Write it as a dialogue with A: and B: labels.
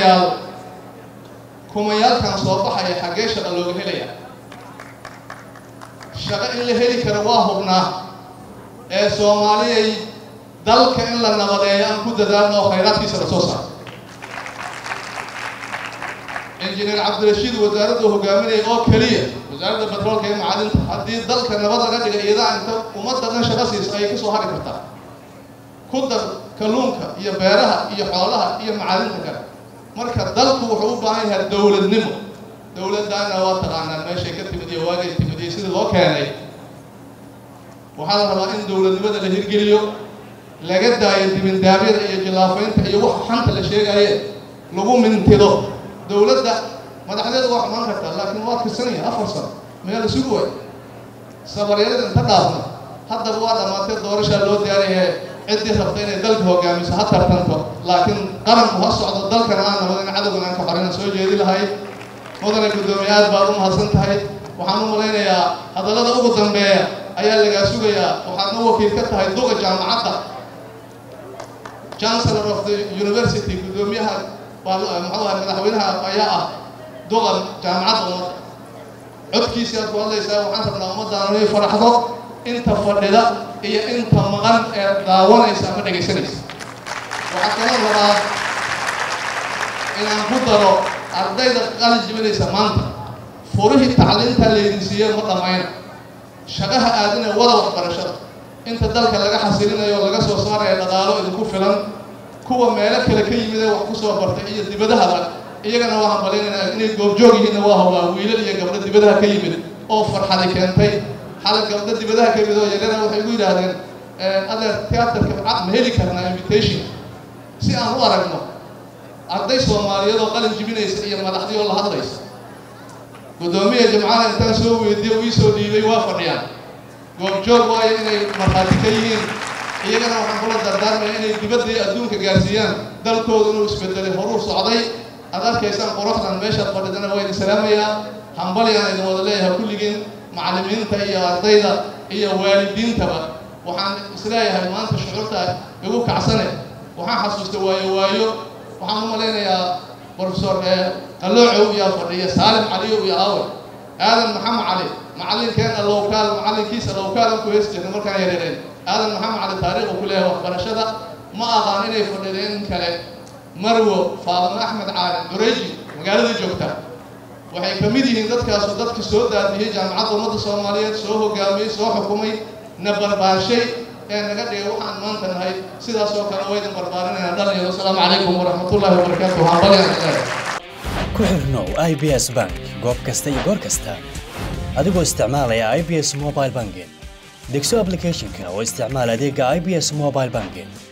A: mudanayaal kumayaalkan soo baxaya xaggee shaqa looga helaya shaqo in la heli karo waa hubnaa ee soomaaliyay dalka in la nabadeeyo aan ku dadaalno oo khayraadkiisa la soo saaro injineer cabdirashiid wasaaraddu hogaaminaya oo keliya wasaaradda batroolka iyo macadinta haddii dalka nabad laga dhiga iyadaa inta ummadda dhan shaqo siiso ayay kasoo hari kartaa ku dar kalluunka iyo beeraha iyo xoolaha iyo macadinta kale marka dalku wuxuu u baahan yahay dowladnimo dowladdaana waa taqaanaan meeshay ka timid iyo waagay timid iyo sidii loo keenay waxaa la rabaa in dowladnimada la hirgeliyo laga daayo dibindaabyada iyo jilaafaynta iyo wax xanta la sheegaye lagu mintido dowladda madaxdeedu waa xumaan kartaa laakiin waa kirsanaya afar sano meel isugu way sabaryarada inta dhaafna haddaba waa dhammaatee doorashaa loo diyaariyahe ciddii rabta inay dalka hogaamiso ha tartanto laakiin qaranku ha socdo dalkana aan nabad in cadowgan aan ka xorina soo jeedi lahay mudane guddoomiye aad baad u mahadsan tahay waxaan u malaynayaa hadallada ugu dambeeya ayaa lagaa sugayaa waxaadna wakiil ka tahay duga jaamacadda chancellor of the university guddoomiyaha muxuu ahay madaxweynaha ayaa ah duqa jaamacadda ummadda codkiisii aad ku hadlaysaa waxaan rabnaa ummaddaana inay faraxdo inta fadhida iyo inta maqan ee daawanaysa ama dhegaysanaysa waxaa kaloo rabaa inaan ku daro ardayda qalin jibinaysa maanta furihii tacliinta laydin siiye ma dhammayna shaqaha aadina wada waxbarashada inta dalka laga xasilinayo oo laga soo saaraya dhaqaalo idinku filan kuwa meelo kale ka yimid ee wax ku soo bartay iyo dibadahaba iyagana waa hambalyaynayna inay goobjoog yihiinna waa hobaa wiilal iyo gabdho dibadaha ka yimid oo farxadi keentay xalay gabdho dibadaha ka yimid oo yaryara waxay igu yidhaahdeen adeer teatarka ma heli karnaa invitation si aan u aragno arday soomaaliyeed oo qalin jibinaysa iyo madaxdii oo la hadlaysa guddoomiya jimcaha intaan soo weydiiye uu iisoo dhiibay waa fadhiyaan goobjoog waayo inay markhaati ka yihiin iyagana waxaan kula dardaarmaya inay dibadda iyo adduunka gaarsiiyaan dalkooda inuu isbedelay horuu socday aad arkaysaan quruxdan meeshaad fadhidana waa idin salaamayaa hambalyaan idin wada leeyahay kulligiin macallimiinta iyo ardayda iyo waalidiintaba waxaan isleeyahay maanta shucuurta igu kacsane waxaan xasuusta waayo waayo waxaan u malaynayaa profesor qaloocow iyaa fadhiya saalim caliyow iyo aawe aadan maxamed cali macallinkeena lowkaal macallinkiisa lowkaal ku hees jirna markaan yareereen aadan maxamed cali taariikhu ku leeyahay waxbarashada ma aqaan inay fadhideen in kale marwo faadimo axmed caali dureji magaaladii joogta waxay ka mid yihiin dadkaasu dadka soo daadiyey jaamacadda ummadda soomaaliyeed soo hogaamiyey soo xukumay na barbaarshay ee naga dhigay waxaan maanta nahay sidaas oo kale waydin barbaarinayna dhalinyaro asalaamu calaykum waraxmatullahi wabarakaatu hambalyan
B: ku xirnow i b s bank goob kasta iyo goor kasta adigoo isticmaalaya i b s mobile banking degso applicationka oo isticmaal adeega i b s mobile banking